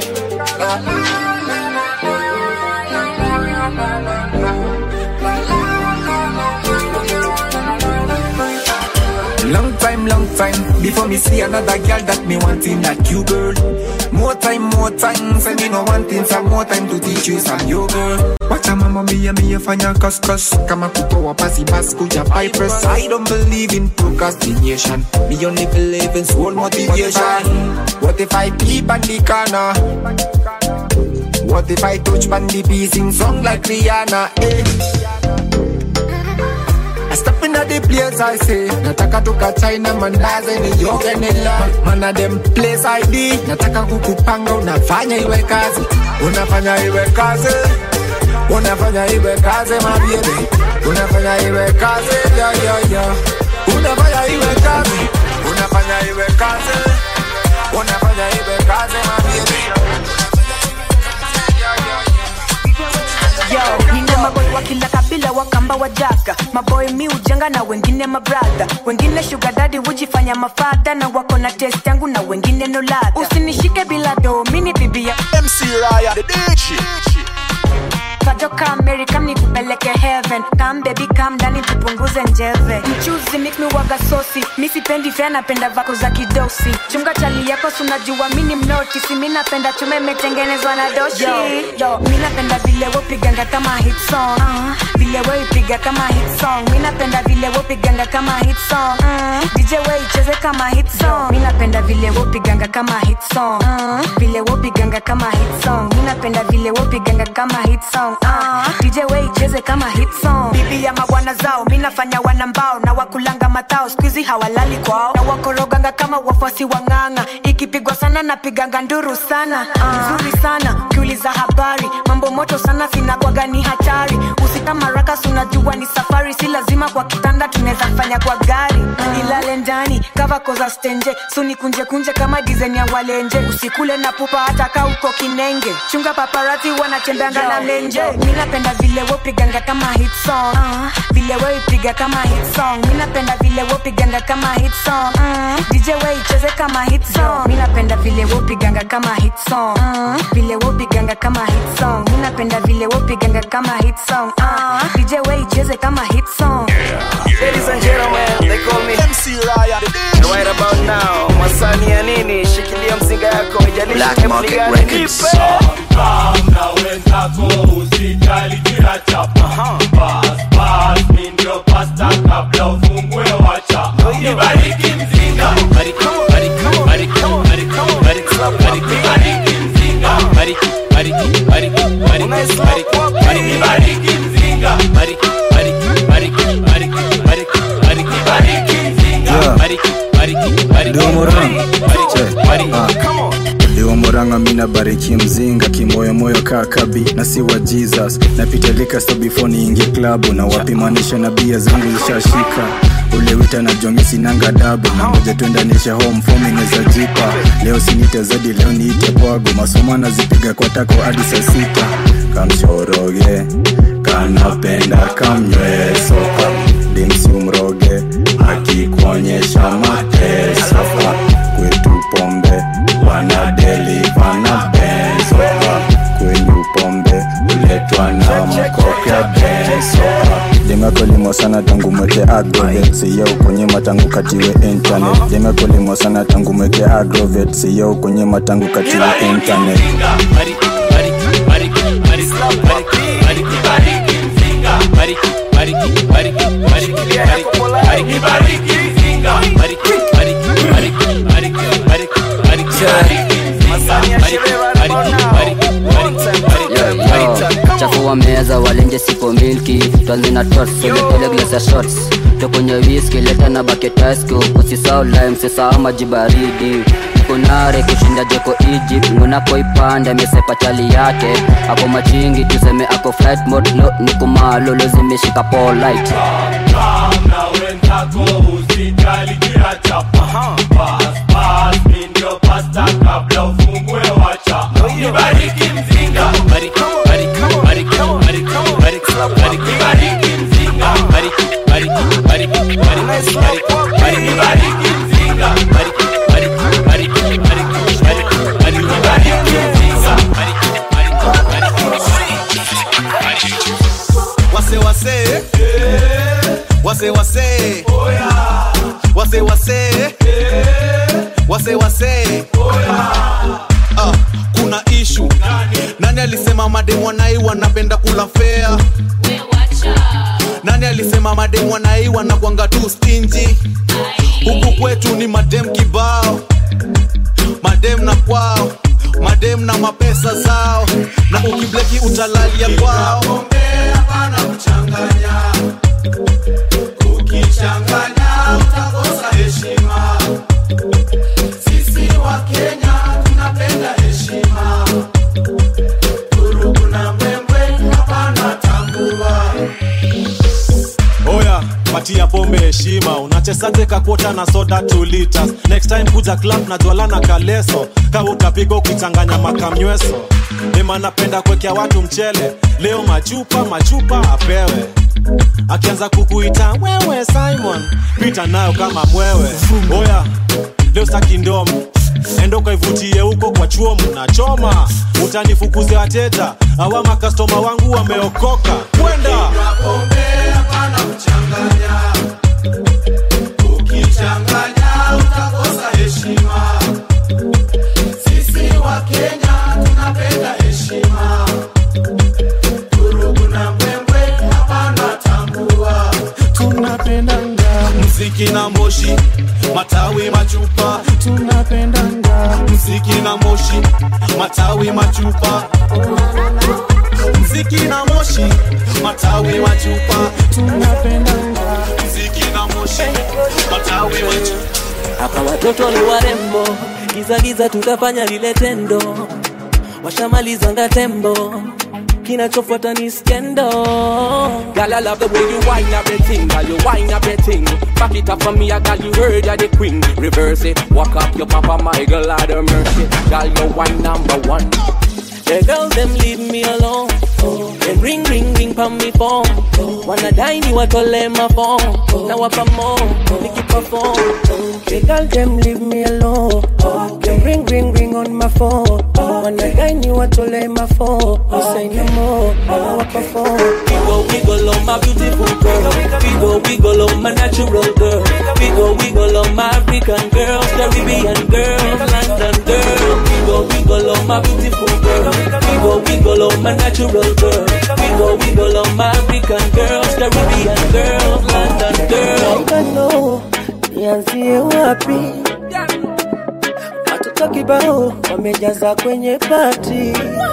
Long time, long time before me see another girl that me wanting that you girl. More time, more time, say me no wanting some more time to teach you some yo girl. Wacha mama mia mia fanya cuscus kama kutoa pasi bas kuja bypass. I don't believe in procrastination. Me only believe in soul motivation. What if I peep on the corner? What if I touch on the beat, sing song like Rihanna? Eh. I step in at the place I say Nataka toka China mandaze ni yoge ni la Mana dem place ID Nataka kukupanga unafanya iwe kazi Unafanya iwe kazi Unafanya iwe kazi mabiebe Unafanya iwe kazi yo yo yo Unafanya iwe kazi Unafanya iwe kazi Unafanya iwe kazi mabiebe Yo, nina maboy wa kila kabila wakamba wajaka maboy mi ujenga na wengine mabradha wengine sugar daddy hujifanya mafadha na wako na test yangu na wengine no ladha usinishike bila do mini bibi ya MC Raya the DJ Fajo come Mary come nikupeleke heaven Come baby come ndani tupunguze njeve Mchuzi make me waga sosi Mi sipendi fea napenda vako za kidosi Chunga chali yako sunajua mini mnoti Si mi napenda chume metengenezwa na doshi yo, yo, mi napenda vile wopiganga kama hit song uh, Vile we ipiga kama hit song Mi napenda vile wopiganga kama hit song uh, DJ we icheze kama hit song Mi napenda vile wopiganga kama hit song uh, Vile wopiganga kama hit song Mi napenda vile wopiganga kama hit song uh, DJ we icheze kama hit song Bibi ya mabwana zao mi nafanya wanambao na wakulanga matao skuizi hawalali kwao na wakoroganga kama wafuasi wa ng'ang'a ikipigwa sana napiganga nduru sana nzuri sana ukiuliza habari mambo moto sana sinakwaga ni hatari usika maraka sunajua ni safari si lazima kwa kitanda tunaweza fanya kwa gari nilale ndani kava koza stenje suni kunje kunje kama dizaini ya walenje usikule na pupa hata ka uko kinenge chunga paparati wanatembeanga na menje mi napenda vile wopiganga kama hit song uh, vile weipiga kama hit song mi napenda vile wopiganga kama hit song uh, dj weicheze kama hit song mi napenda vile wopiganga kama hit song uh, vile wopiganga kama hit song mi napenda vile wopiganga kama hit song uh, dj weicheze kama hit song Ladies and gentlemen, they call me MC Raya the And right about now, masani ya nini? Shikilia mzinga yako, haijalishi Black ni Market gani. Records. Nipe. na wenzako usijali kila chapa Pass, pass, mi ndio pasta kabla ufungue wacha Nibariki mzinga Bariki, bariki, bariki, bariki, bariki, bariki, bariki mzinga Bariki, bariki, bariki, bariki, bariki, bariki, bariki mzinga Bariki, bariki, bariki, bariki, bariki, bariki, bariki mzinga Yeah. Bariki, bariki, bariki, Domorang. bariki, bariki, bariki Iwa moranga mina bariki mzinga kimoyomoyo kakabi na si wa jesus napita lika sto before niingie klabu na wapimanisha na bia zangu zishashika ule wita na jongi sinanga dabu na ngoja tuendanisha home fomi neza jipa leo sinite zadi leo niite pwago masomo nazipiga kwa tako hadi saa sita kamshoroge kanapenda kamnywee soka dimsi umroge akikuonyesha mateso kwetu pombe wanadeliva na benzo kwenyu pombe uletwa na mkoke benzo limekolimwa sana tangu mweke agrovet siya ukunyima tangu katiwe internet limekolimwa sana tangu mweke agrovet siya ukunyima tangu katiwe internet chafua meza walenje sipo milki twanzi na tots soletele glasa shots tokonye wiski leta na baketasko usisao lime sisao maji baridi kunare kushinda jeko egypt ngunakoipanda mesepa chali yake ako machingi tuseme ako flight mode no ni kumalolo zimeshika polite na wenzako usijali kila chapa Pass, pass, mi ndio pasta kabla ufungue wacha nibariki mzinga Bariki, bariki, bariki, bariki, bariki, bariki, bariki mzinga Bariki, bariki, bariki, bariki, bariki, bariki, bariki mzinga Bariki, bariki, bariki, bariki, bariki, bariki, bariki mzinga Bariki, wase wase wase wase wase wase wase wase Ah, kuna ishu nani alisema mademu wanai wanapenda kula fea nani alisema mademu wanai wanakwanga tu stinji huku kwetu ni madem kibao madem na kwao madem na mapesa zao na ukibleki utalalia kwao ukichanganya utakosa heshima sisi wa kenya tunapenda heshima urugu na mbwembwe hapana tambua oya patia pombe heshima unachesaje kakwota na soda 2 liters next time kuja club na jwala na kaleso kawa utapiga ukichanganya makamnyweso ema napenda kuwekea watu mchele leo machupa machupa apewe akianza kukuita wewe simon pita nayo kama mwewe oya leo sakindomo endo kaivutie huko kwa chuo mnachoma utanifukuzia wateja awa makastoma wangu wameokoka kwenda ukichanganya utakosa heshima sisi wa kenya tunapenda heshima urugu na mbwembwe hapana tambua tunapendanga mziki na moshi matawi machupa tunapendanga mziki na moshi matawi machupa mziki na moshi matawi machupa tunapendanga mziki na moshi matawi machupa hapa watoto ni warembo giza giza tutafanya lile tendo washamalizanga tembo kinachofuata ni skendo Girl, I love the way you wind up your thing, girl, you wind up your thing. Back it up for me, I got you heard you're the queen. Reverse it, walk up your papa, my girl, out of mercy. Girl, you wine number one. The girls them leave me alone. Them ring ring ring pa me phone. Wanna dine you at all my phone. Now up more, make it perform. The girls them leave me alone. Them ring ring ring on my phone. Wanna dine you at all my phone. I say no more, now up perform. Wiggle, wiggle on my beautiful girl. Wiggle, wiggle on my natural girl. Wiggle, wiggle on my African girl. Caribbean girl, London girl. Wiggle, wiggle on my beautiful girl. Wiggle, wiggle on my natural girl. Wiggle, wiggle on my African girl. Caribbean girl, London girl. I don't know nianzie wapi. Watoto kibao wamejaza kwenye pati.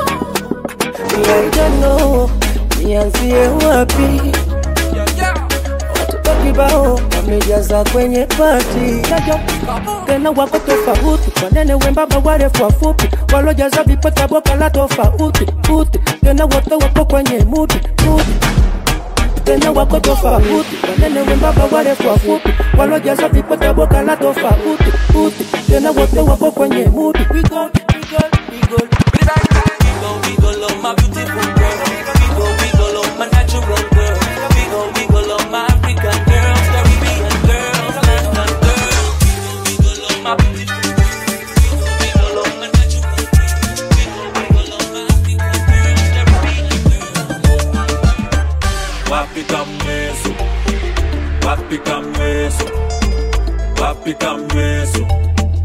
I don't know nianzie wapi. Watoto kibao wamejaza kwenye pati. Tena wako tofauti, wanene wembamba, warefu wafupi, walojaza vipota boka la tofauti uti. Tena wote wapo kwenye mudi mudi tena wako tofauti, wanene wembamba, warefu wafupi, walojaza vipota boka la tofauti uti. Tena wote wapo kwenye mudi we go, we go, we go. Wiggle, wiggle on my beautiful girl. Wiggle, wiggle on my natural girl. Wiggle, wiggle on my African girl. Caribbean girl, London girl. Wiggle, wiggle on my beautiful girl. Wiggle, wiggle on my natural girl. Wiggle, wiggle on my African girl. Caribbean girl. wapi kamweso wapi kamweso wapi kamweso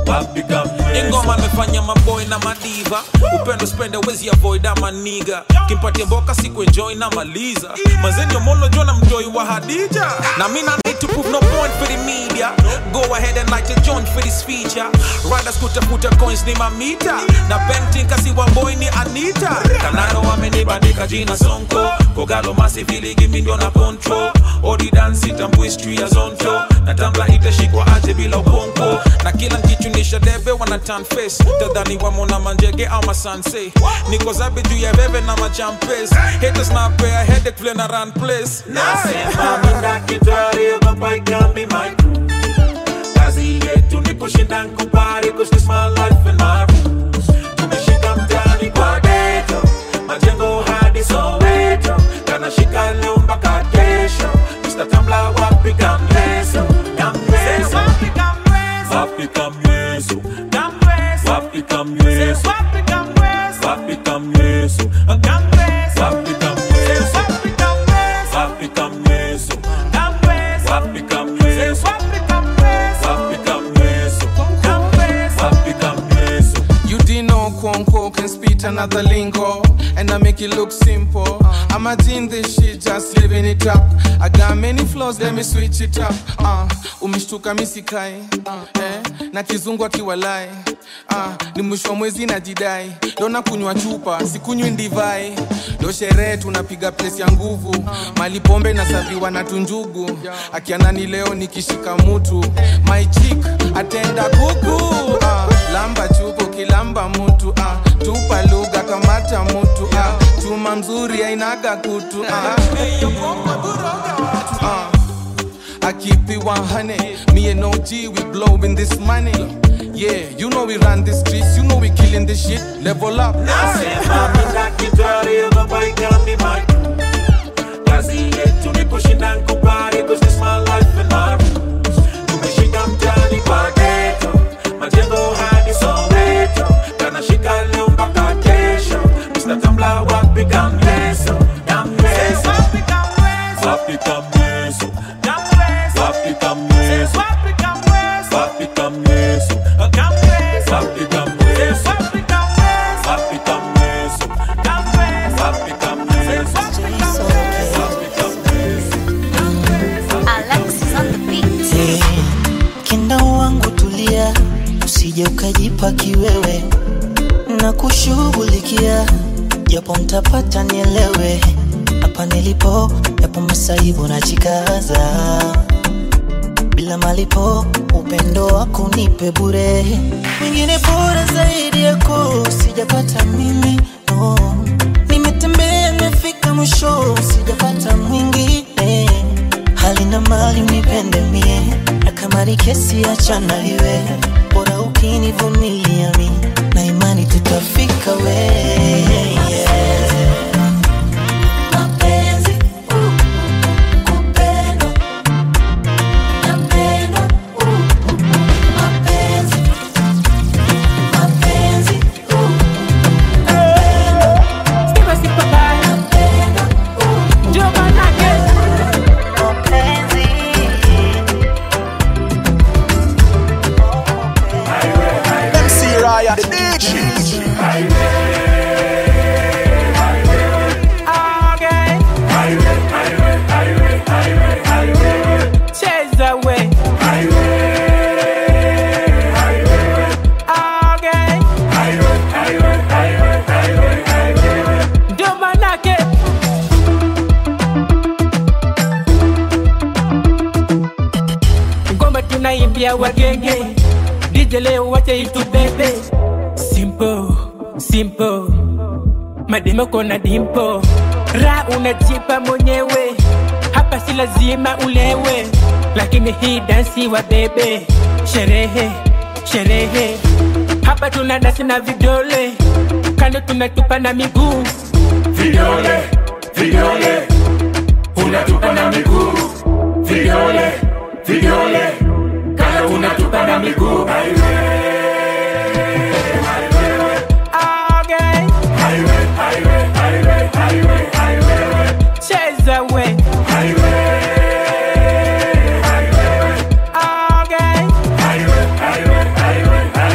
ingoma amefanya maboy na madiva upendo spende wezi avoid ama niga kimpatia mboka siku enjoy na maliza mazeni omolo jona mjoi wa hadija na mina need to prove no point for the media go ahead and light a joint for this feature riders kutafuta coins ni mamita na painting kasi wa boy ni anita kanano wamenibandika jina sonko kogalo masivili gimi ndio na control odi dance itambu history ya zonto na tambla itashikwa aje bila uponko na kila nkichunisha debe wana turn face tadhani wamona manjege au masanse niko zabe juu ya bebe na machampes haters na pea headache vile na run place Nasema mina kitari ogopa ikambi my crew Kazi yetu ni kushinda nkubali cause this my life and my rules Tumeshika mtaani kwa ghetto Majengo hadi Soweto Kanashika leo mpaka kesho Mr. Tambla wapi kamleso Kamleso Wapi kamleso Wapi kamleso Wapi kamleso Wapi kamleso Wapi kamleso Wapi kamleso Wapi kamleso Wapi kamleso You didn't know Kwonko can spit another lingo And I make it look simple I'm a in this shit, just living it up I got many flaws, let me switch it up uh, Umeshtuka misikai uh, eh, na kizungu akiwalai uh, ni mwisho wa mwezi na jidai dona kunywa chupa sikunywi ndivai ndo sherehe tunapiga pesi ya nguvu mali pombe nasaviwa na tunjugu akianani leo nikishika mutu my chick atenda kuku uh, lamba chupo kilamba mutu uh, tupa lugha kamata mutu uh, chuma mzuri ainaga kutu uh, uh, I keep it 100. Me and OG, we blowing this money. Yeah, you know we run the streets, you know we killing this shit. Level up. Nasema mina kitari ogopa ikambi my crew Kazi yetu ni kushinda nkubali cause this my life and my rules Tumeshika mtaani kwa ghetto Majengo hadi Soweto Kanashika leo mpaka kesho Mr. Tambla wapi kamleso Kamleso Wapi kamleso Wapi kamleso Wapi kamleso Wapi kamleso Wapi kamleso Wapi kamleso Wapi kamleso Hey, kenda wangu tulia, usije ukajipa kiwewe na kushughulikia, japo mtapata nielewe, hapa nilipo, yapo masaibu na jikaza, bila malipo, upendo wako nipe bure, mwingine bora zaidi yako sijapata mimi no. Nimetembea nimefika mwisho, sijapata mwingine hali na mali unipende mie, na kama ni kesi achana iwe, bora ukinivumilia mi na imani tutafika we yeah. Mapenzi, uh, kupendwa, napendwa, uh, mapenzi, mapenzi, uh, MC Raya, the DJ. Cheza we. Okay. Ndio manake ngoma tunaimbia wagenge DJ leo wache itubebe simple simple mademo kona dimpo ra unajipa mwenyewe hapa si lazima ulewe lakini hii dansi wa bebe sherehe sherehe hapa tuna dansi na vidole kando tunatupa na miguu Vidole, vidole, unatupa na miguu. Vidole, vidole, kando unatupa na miguu. Okay. Cheza we. Okay.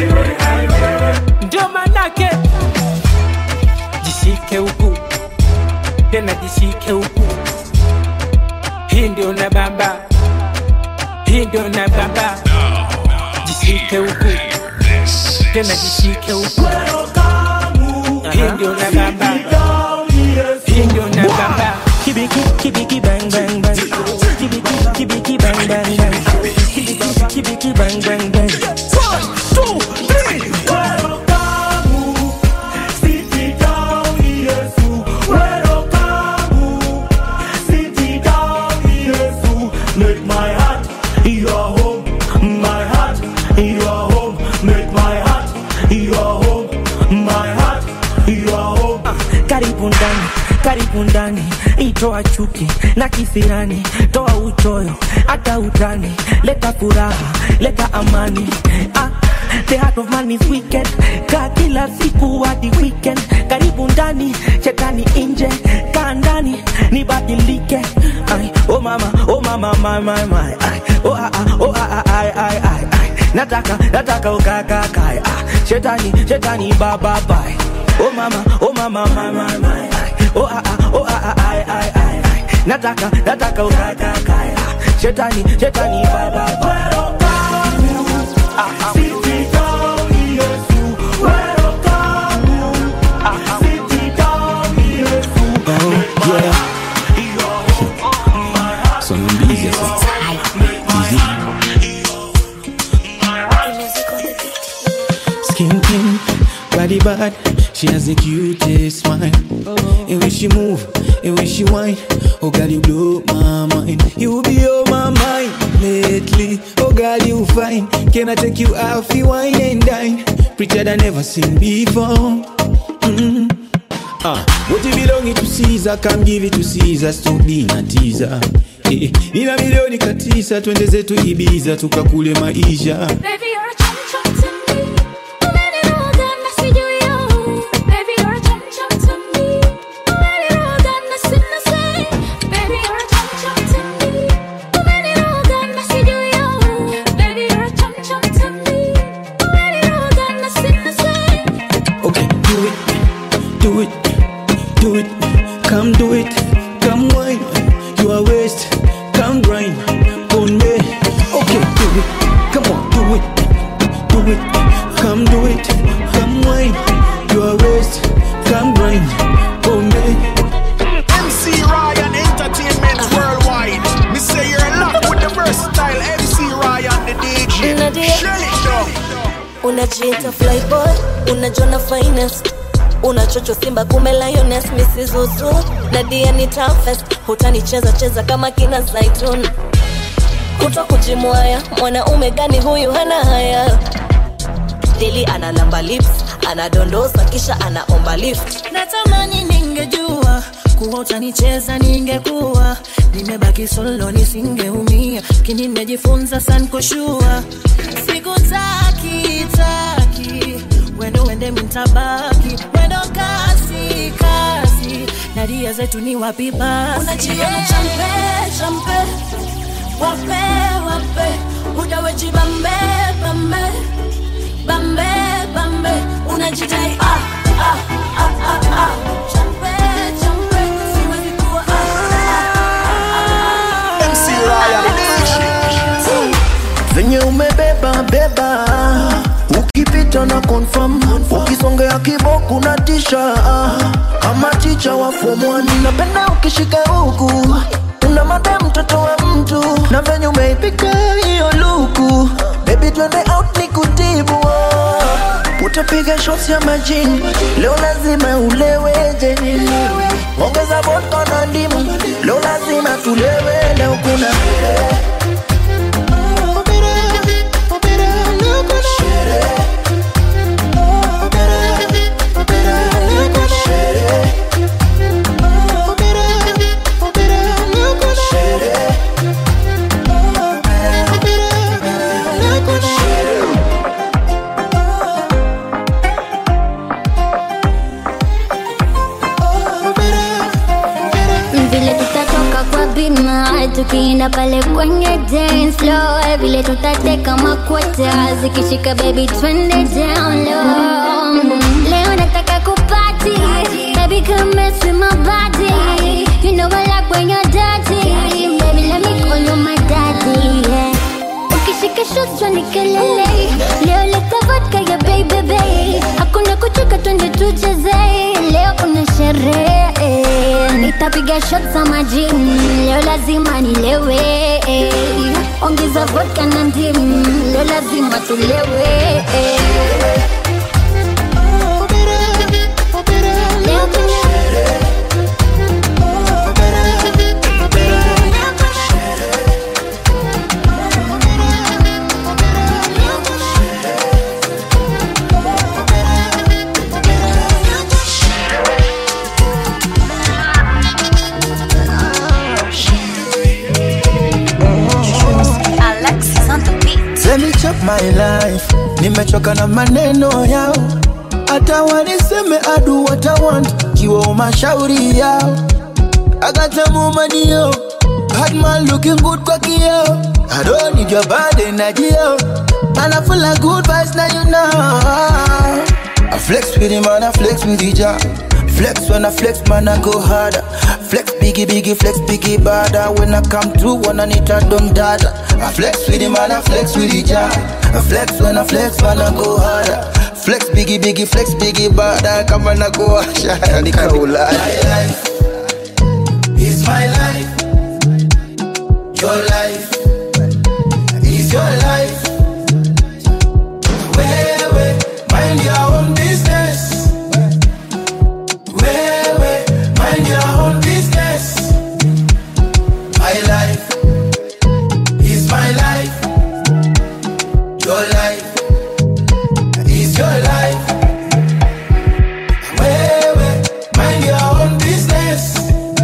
tena jishike huku hii ndio na bamba hii ndio na bamba jishike huku tena jishike huku hii ndio na bamba hii ndio na bamba Kibiki, kibiki, bang, bang, bang. Kibiki, kibiki, bang, bang, bang. Kibiki, kibiki, bang, bang, bang. One, two, three. Make my heart your home, my heart your home. Make my heart your home, my heart your home. karibu ndani karibu ndani itoa chuki na kisirani toa uchoyo hata utani leta furaha leta amani ah, the heart of man is wicked kaa kila siku hadi weekend karibu ndani shetani nje kaa ndani nibadilike Ai, oh mama oh mama my, my, my. Ai, oh, ah, ah, oh, ah, ah, ai, ai, ai, ai. nataka nataka ukakakae ah, shetani shetani baba bye Oh mama, oh mama, my, my, my. Oh ah ah, oh ah ah, ai ai ai ai. Nataka, nataka ukaka kaya. Shetani, shetani baba baba. Oh, yeah. So I'm busy, so. Skin pink, body bad. She has the cutest smile. And when she move, and when she whine, oh girl, you blow my mind. You be on my mind lately. Oh girl, you fine. Can I take you out, you wine and dine? Prettier than never seen before. Mm. Ah, what you belong to Caesar, come give it to Caesar, stop being a teaser. Eh, nina milioni katisa, twende zetu Ibiza, tukakule maisha. Baby, you're a chum chum to me. Umeniroga na sijui yo. Baby, you're a chum chum to me. Umeniroga na sina say. Baby, you're a chum chum to me. Umeniroga na sijui yo. Baby, you're a chum chum to me. Umeniroga na sina say. Okay, do it, do it, do it, come do it, come wine, you are waste, come grind, on me. Okay, do it, come on, do it, do it, come do it, come wine, you are waste, come grind, on me. MC Ryan Entertainment Worldwide. Me say you're locked with the versatile MC Ryan, the DJ. Nadia. Shell it down. unajiita flyboy unajona finest unachocho simba kume lioness misizuzu nadia ni toughest hutanicheza cheza kama kina zaitun kuto kujimwaya mwanaume gani huyu hana haya dili analamba lips anadondosa kisha anaomba lift natamani ningejua kuwa utanicheza ningekuwa nimebaki solo nisingeumia kini nimejifunza san kushua sikutaki taki wendo wende mintabaki wendo kasi kasi nadia zetu ni wapi basi unajiona champe champe wape wape udaweji bambe bambe bambe bambe unajidai ah, ah, ah, ah, ah. Champe, champe, siwezi kuwa ah, MC Ryan, the DJ. venye umebeba beba ukipita na confirm ukisongea kiboku na tisha kama ticha wa form one. napenda ukishika huku una made mtoto wa mtu na venye umeipika hiyo luku bebi twende out ni kutibu oh. utapiga shots ya majini leo lazima uleweje nini ongeza vodka na ndimu leo lazima tulewe leo kuna vile tutatoka kwa bima tukienda pale kwenye dance floor vile tutateka makwata zikishika baby twende down low leo nataka kupati baby come mess with my body kichwa ni kelele leo leta vodka ya baby baby hakuna kuchoka twende tucheze leo kuna sherehe nitapiga shot za majini leo lazima nilewe ongeza vodka na ndimu leo lazima tulewe Leo kuna Alexis on the beat. Let me chop my life nimechoka na maneno yao hata waniseme adu what I want kiwa mashauri yao agatamumanio Batman looking good kwa kio I don't need your bad energy yo And I feel like good vibes now you know I flex with him and I flex with the job Flex when I flex, man, I go harder. Flex biggie, biggie, flex biggie, bada. When I come through, when I need a dumb data. I flex with him and I flex with the job. I flex when I flex, man, I go harder. Flex biggie, biggie, flex biggie, bada. Come on, I go harder. Nikaula. My life is my life. Your life is your life. Wewe, mind your own business. Wewe, mind your own business. My life is my life. Your life is your life. Wewe, mind your own business.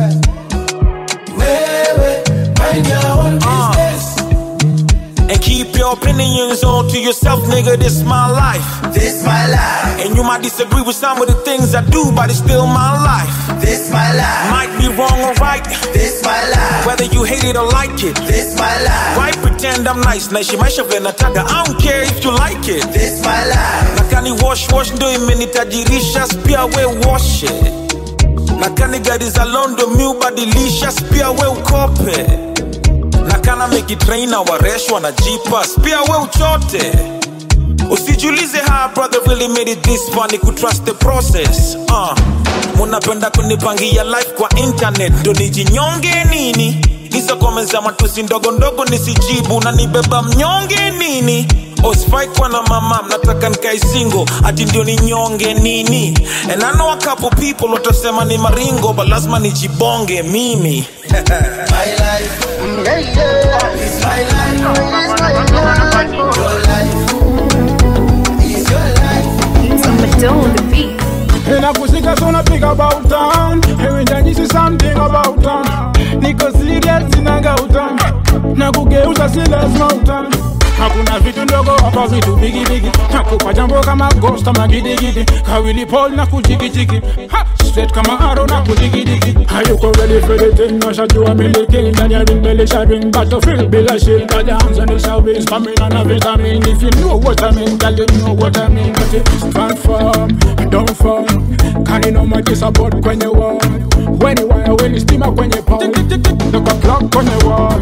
Wewe, mind your own business. And keep your opinions all to yourself, nigga. This my life. This my life. And you might disagree with some of the things I do, but it's still my life. This my life. Might be wrong or right. This my life. Whether you hate it or like it. This my life. Why pretend I'm nice? Naishi maisha vile nataka. I don't care if you like it. This my life. Nakani wash wash ndo imenitajirisha, pia we wash it. Nakani gari za Londo mi ubadilisha, pia we ukope. Nakana meki trainer waresh wanajipa, pia we uchote. Usijulize how a brother really made it this far, ni kutrust the process. Uh. Munapenda kunipangia life kwa internet, ndo nijinyonge nini? Hizo comments za matusi ndogo ndogo nisijibu, na nibeba mnyonge nini? Osifai kuwa na mama, mnataka nikae single, ati ndio ninyonge nini? And I know a couple people watasema ni maringo, but lazima nijibonge mimi. My life is my life. Your life is your life. Tomato on the beat. Inakusika so napiga about town Ewenjanyisi something about town Niko serious sinaga utam Na kugeuza si lazima utam Hakuna vitu ndogo hapa vitu bigi bigi Nakupa jambo kama ghost ama gidigidi Kawili Paul na kujikichiki Ha! Straight kama arrow na kudigidigi Hayuko ready for the thing Nashajua miliki Ndani ya ring belisha ring Battlefield bila shield Got the hands on the service Coming on a vitamin If you know what I mean Girl you know what I mean But it stand firm Don't fall Kani no maji support kwenye wall Weni wire weni stima kwenye pole Look a clock kwenye wall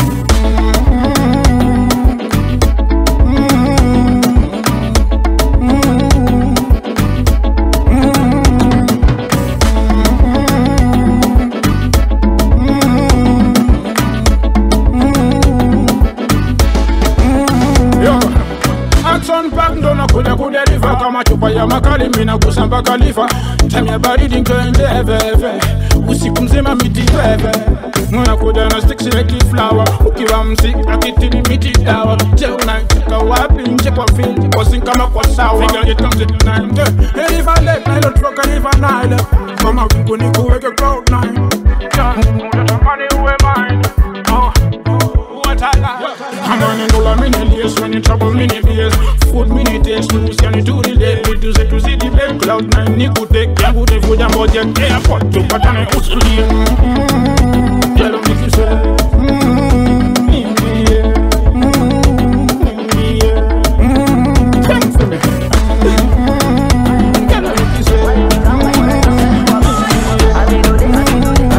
Yo, Action pack ndo nakuja kudeliver kama chupa ya makali mina kusamba kalifa time ya baridi nkenje heveve usiku mzima miti veve unakuja na sticks like flower ukiwa msik akitini miti dawa je unacheka wapi nje kwa field kwa sink kama kwa sawa figure it comes at nine yeah. hey, if I let Nile troka if I Nile kama wingu ni kuweke cloud nine yeah. unatamani uwe mine oh. What I like. I'm on and all I'm in the when you trouble me BS. Food me need taste loose, can you do the day? We do say to see the bed cloud nine, ni good take care, good if you jump out your airport to patane usuli. Tell them if you say.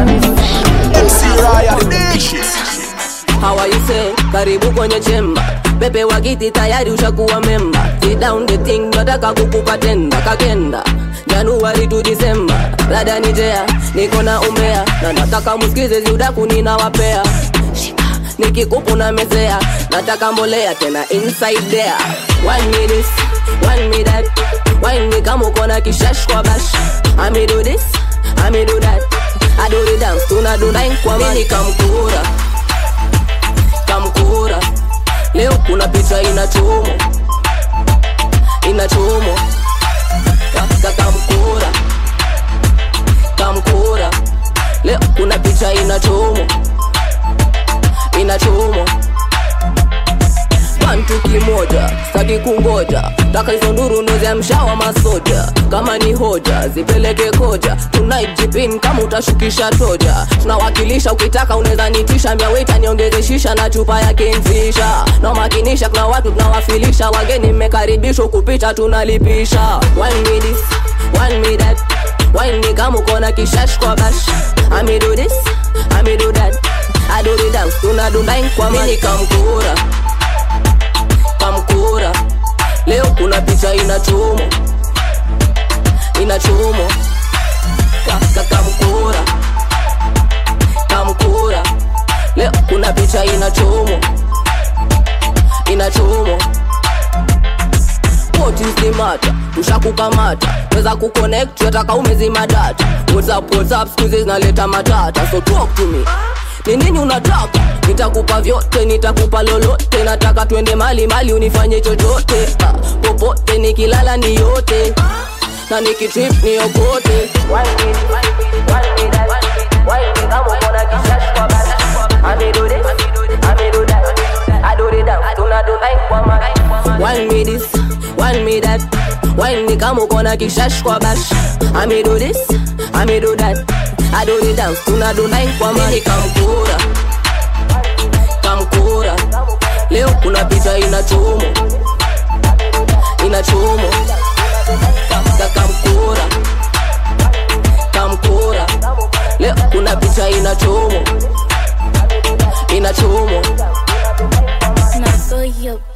How are you say? Karibu kwenye chemba pepe wa kiti tayari ushakuwa memba Sit down the thing nataka kukupa tenda kakenda januari tu disemba dada nijea niko na umbea na nataka musikize ziudaku ninawapea nikikupu na mesea nataka mbolea tena inside there one me this one me that wine me kama uko na kishash kwa bash ami do this ami do that I do the dance tuna do nine kwa mini kamkura kamkura leo kuna picha inachomo inachomo Ka- kamkura kamkura leo kuna picha inachomo inachomo pantu kimoja staki kungoja taka hizo nduru ndo za mshawa masoja kama ni hoja zipeleke koja tonight jipin kama utashukisha toja tunawakilisha ukitaka unaweza nitisha miawita niongeze shisha na chupa ya kenzisha nawakinisha kuna watu tunawafilisha wageni mmekaribishwa kupita tunalipisha one me this one me that wine me kama uko na kishash kwa bash ami do this ami do that I do the dance tunadundain kwa mini kamkura kamkura leo kuna picha inachomo inachomo Ka- kamkura kamkura leo kuna picha inachomo inachomo What is the matter? tushakukamata weza kuconnect yataka umezima data whatsapp whatsapp skuizi zinaleta matata so talk to me ni nini unataka nitakupa vyote nitakupa lolote nataka twende mali mali unifanye chochote ah, popote nikilala ni yote na nikitrip ni okote One me this, one me that Wine me kama uko na kishash kwa bash I me do this, I me do that I do the dance, tuna do nine kwa mani kamkura Kamkura Leo kuna picha inachomo Inachomo Ka- Kamkura Kamkura Leo kuna picha inachomo Inachomo Now go yo